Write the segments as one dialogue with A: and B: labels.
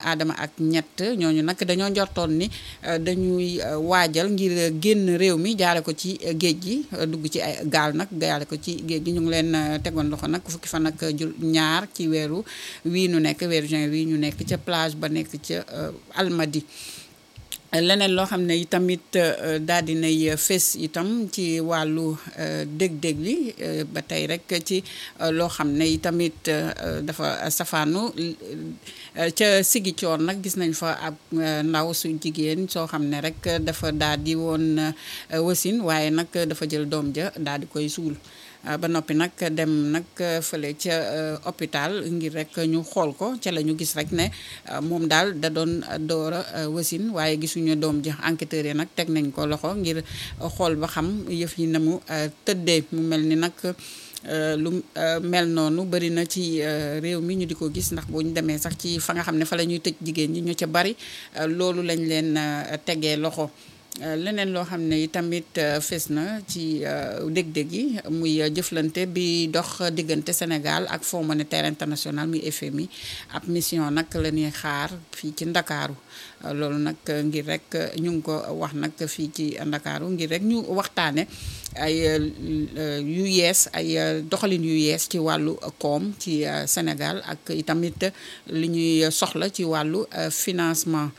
A: aadama ak ñett ñooñu nag dañoo njortoon ni dañuy waajal ngir génn réew mi jaare ko ci géej gi dugg ci ay gaal nag jaare ko ci géej gi ñu ngi leen tegoon loxo nag fukki fan ak jul ñaar ci weeru wii nu nekk weeru juin wii ñu nekk ca plage ba nekk ca Almadi leneen loo xam ne itamit daal di nay fés itam ci wàllu dég-dég li ba tey rek ci loo xam ne itamit dafa safaanu ca Sigicoor nag gis nañ fa ab ndaw su jigéen soo xam ne rek dafa daal di woon wasin waaye nag dafa jël doom ja daal di koy suul ba noppi nag dem nag fële ca hôpital ngir rek ñu xool ko ca la ñu gis rek ne moom daal da doon door a wasin waaye gisuñu doom ji enquêteurs yi nag teg nañ ko loxo ngir xool ba xam yëf yi na mu tëddee mu mel ni nag lu mel noonu bëri na ci réew mi ñu di ko gis ndax bu ñu demee sax ci fa nga xam ne fa la ñuy tëj jigéen ñi ñu ca bari loolu lañ leen tegee loxo leneen loo xam ne tamit fes na ci dég-dég yi muy jëflante bi dox diggante Sénégal ak Fonds monétaire international muy FMI ab mission nag la ñuy xaar fii ci Ndakaaru loolu nag ngir rek ñu ngi ko wax nag fii ci Ndakaaru ngir rek ñu waxtaane ay yu yees ay doxalin yu yees ci wàllu koom ci Sénégal ak itamit li ñuy soxla ci wàllu financement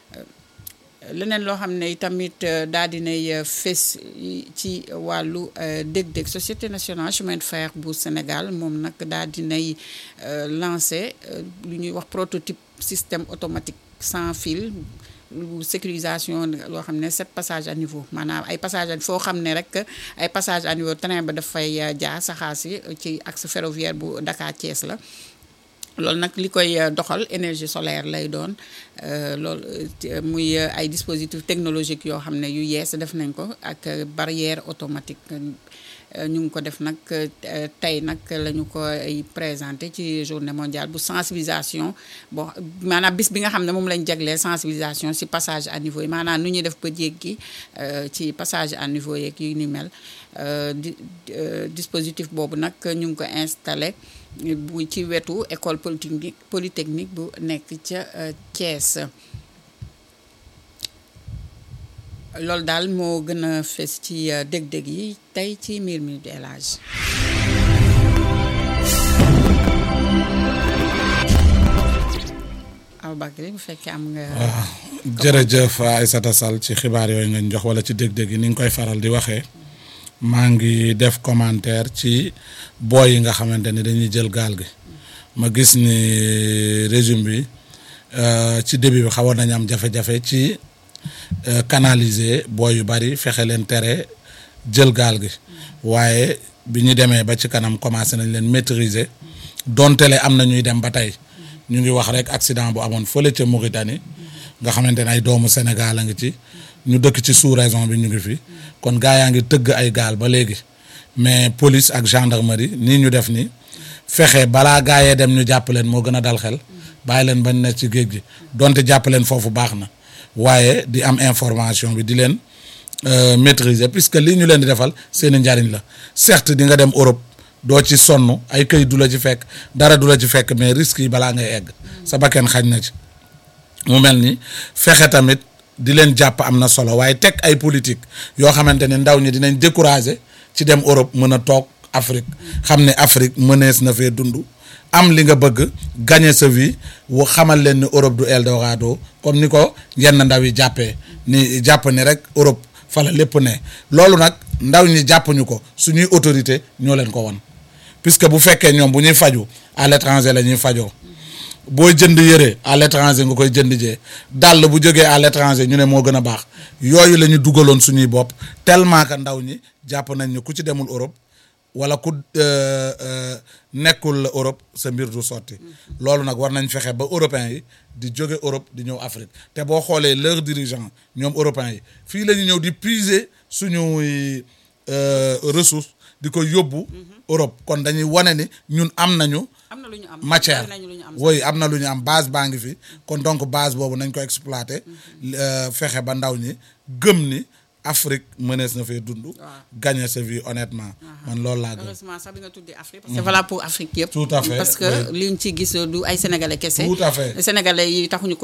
A: leneen loo xam ne tamit daal dinay fés ci wàllu dég-dég société nationale chemin de fer bu Sénégal moom nag daal dinay lancé lu ñuy wax prototype système automatique sans fil sécurisation loo xam ne sept passage à niveau maanaam ay passage foo xam ne rek ay passage à niveau train ba dafay jaar saxaar si ci axe ferroviaire bu Dakar Thiès la loolu nag li koy doxal énergie solaire lay doon loolu muy ay dispositifs technologiques yoo xam ne yu yees def nañ ko ak barrière automatique ñu ngi ko def nag tey nag la ñu koy présenté ci journée mondiale bu sensibilisation bon maanaam bis bi nga xam ne moom lañ jagleel sensibilisation ci passage à niveau yi maanaam nu ñuy def ba jéggi ci passage à niveau yeeg yu ni mel di dispositif boobu nag ñu ngi ko installé bu ci wetu école polytechnique polytechnique bu nekk ca Thiès loolu daal moo gën a fes ci dég-dég yi tey ci miir mi di élage Aboubacry bu fekkee am nga
B: waaw jërëjëf Aïssata Sall ci xibaar yooyu nga jox wala ci dég-dég yi ni nga koy faral di waxee maa ngi def commentaire ci booy yi nga xamante ni dañuy jël gaal gi ma gis ni régime bi ci début bi xawoon nañu am jafe-jafe ci canaliser booy yu bari fexe leen tere jël gaal gi waaye bi ñu demee ba ci kanam commencé nañ leen maîtriser dontele am na ñuy dem ba tey ñu ngi wax rek accident bu amoon fële ca Mauritanie nga xamante ne ay doomu Sénégal a ngi ci ñu dëkk ci sous-région bi ñu ngi fi kon gaa yaa ngi tëgg ay gaal ba léegi mais police ak gendarmerie nii ñu def ni fexe balaa gaa yee dem ñu jàpp leen moo gën a dal xel bàyyi leen bañ ne ci géej gi donte jàpp leen foofu baax na waaye di am information bi di leen maîtriser puisque lii ñu leen di defal seeni njariñ la certes di nga dem Europe doo ci sonn ay këy du la ci fekk dara du la ci fekk mais risques yi balaa ngay egg sa bakken xañ na ci mu mel ni fexe tamit di leen jàpp am na solo waaye teg ay politique yoo xamante ne ndaw ñi dinañ décourager ci dem Europe mën a toog Afrique xam ne Afrique mënees na fee dund am li nga bëgg gagner sa vie wu xamal leen ni Europe du Eldorado comme ni ko yenn ndaw yi jàppee ni jàpp ni rek Europe fa la lépp ne loolu nag ndaw ñi jàppuñu ko suñuy autorité ñoo leen ko won puisque bu fekkee ñoom bu ñuy faju à l'étranger la ñuy fajoo booy jënd yëre à l'étranger nga koy jënd jee dàll bu jógee à l'étranger ñu ne moo gën a baax yooyu la ñu dugaloon suñuy bopp tellement que ndaw ñi jàpp nañ ni ku ci demul Europe wala ku nekkul Europe sa mbir du sotti loolu nag war nañ fexe ba européens yi di jóge Europe di ñëw Afrique te boo xoolee leurs dirigeants ñoom européens yi fii la ñu ñëw di puiser suñuy ressources di ko yóbbu Europe kon dañuy wane ni ñun am nañu
A: am na lu ñu am
B: matière
A: nañu lu ñu am
B: woy am na lu ñu am base baa ngi fi kon donc base boobu nañ ko exploiter fexe ba ndaw ñi gëm ni Afrique mënees na fee dund gagner sa vie honnêtement man loolu laa gëm
A: heureusement sax bi nga tuddee Afrique parce que voilà pour Afrique yëpp
B: Tout à fait,
A: parce que
B: oui.
A: liñ ci gis du ay sénégalais kese
B: Tout à fait.
A: sénégalais yi taxuñu ko